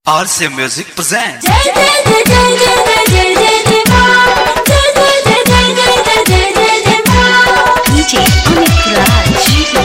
RC Music presents. जय जय जय जय जय जय जय जय माँ जय जय जय जय जय जय जय जय माँ DJ Amit Raj.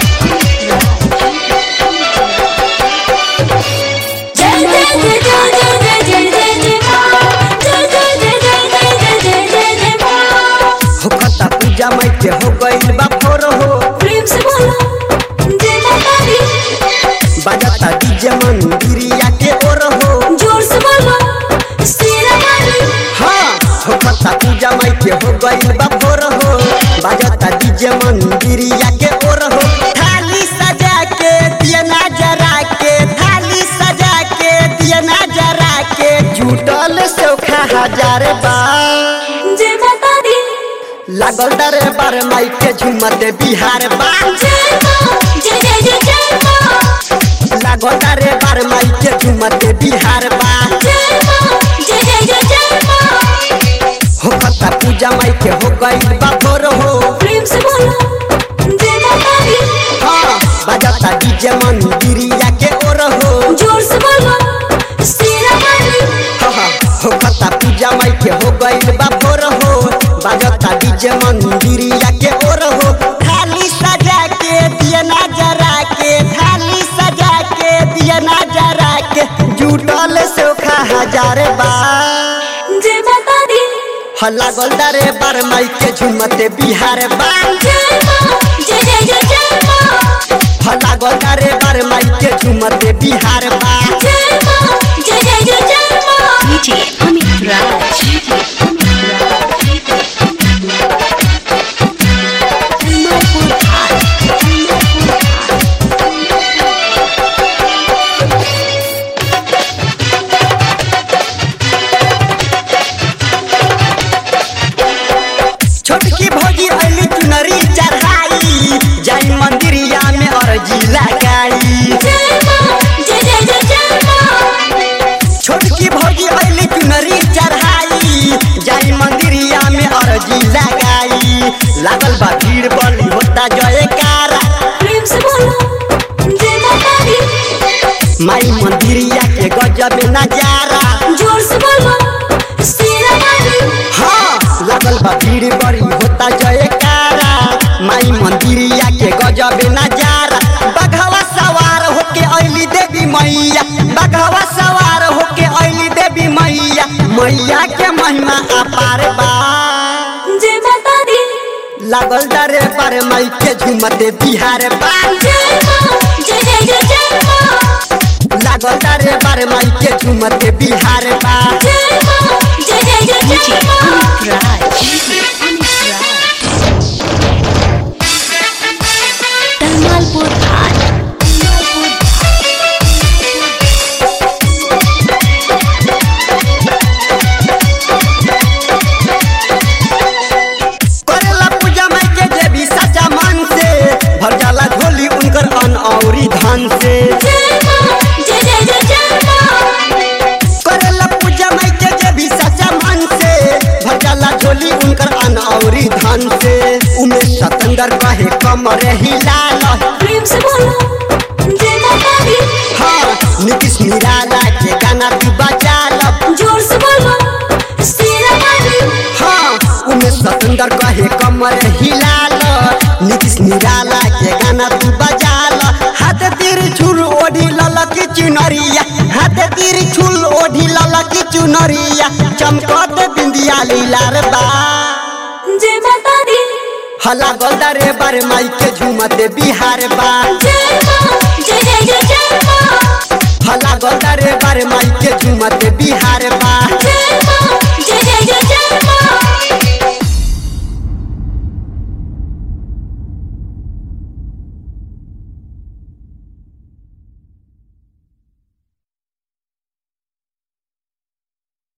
जय जय जय जय जय जय जय जय जय माँ जय जय जय जय जय जय जय जय जय माँ होखता पूजा मई के हो गइल बा फोर हो प्रेम से बोलो जय माता दी बजाता डीजे मंदिरिया के ओर हो जोर से बोलो शेरा वाली हाँ होखता पूजा मई के हो गइल बा फोर हो बजाता डीजे मंदिरिया के ओर हो थाली सजा के दिया ना जरा के थाली सजा के दिया ना जरा के जुटल सौखा हजार बा जय माता दी लागल दरे बार माई के झुमते बिहार बा जय माँ जय जय जय जय माँ लागल दरे बार माई के झुमते बिहार बा जय माँ जय जय जय जय माँ होखता पूजा माई के हो गइल बा भोर हो प्रेम से बोलो जय माता दी हाँ बजाता डीजे मंदिरिया के ओर हो जोर से बोलो शेरा वाली हाँ, हाँ, होखता पूजा माई के हो गइल बा भोर हो बजाता डीजे मंदिरिया के ओर हो थाली सजा के दिया ना जरा के थाली सजा के दिया ना जरा के जुटल सोखा हजार बा जय माता दी हल्ला गोलदारे बार माई के झुमते बिहार बा जय माँ जय जय जय जय माँ हल्ला गोलदारे बार माई के झुमते बिहार बा जय माँ जय जय जय जय माँ DJ Amit Raj. Kamalpur High. छोटकी भौजी अली चुनरी चढ़ाई जाई मंदिरिया में अर्जी लगाई जय माँ जय जय जय जय माँ छोटकी भौजी अली चुनरी चढ़ाई जाई मंदिरिया में अर्जी लगाई लागल बा भीड़ बली होता जयकारा प्रेम से बोलो जय माता दी माई मंदिरिया के गजब नजारा जोर से बोलो शेरा वाली हाँ लागल बा भीड़ बड़ी होता जयकारा माई मंदिरिया के गजब नजारा बघवा सवार होके अली देवी मैया बघवा सवार होके अली देवी मैया मैया के महिमा अपार बा जय माता दी लागल डरे पर माई के झुमते बिहार बा जय माँ जय जय जय जय माँ लागल डरे पर माई के झुमते बिहार बा जय माँ जय जय जय DJ जय माँ Amit Raj. Amit Raj. Kamalpur High. करेला पूजा माई के जे भी सच्चा मन से भर जाला झोली उनकर अन औरी धन से जय माँ जय जय जय जय माँ करेला पूजा माई के जे भी सच्चा मन से भर जाला झोली उनकर अन औरी धन से उमे सतंदर कहे कमर हिलाल प्रेम से बोलो जय माता दी हाँ नीतीश निराला के गाना तू बजाल जोर से बोलो शेरा वाली हाँ उमे सतंदर कहे कमर हिलाल नीतीश निराला के गाना तू बजाल हाथ तीर छुल ओढ़ी ललक चुनरिया हाथ तीर छुल ओढ़ी ललक चुनरिया चमकत बिंदिया लीलार बा जय माता दी हला गोलदारे बार माई के झुमते बिहार बा जय माँ जय जय जय जय माँ हला गोलदारे बार माई के झुमते बिहार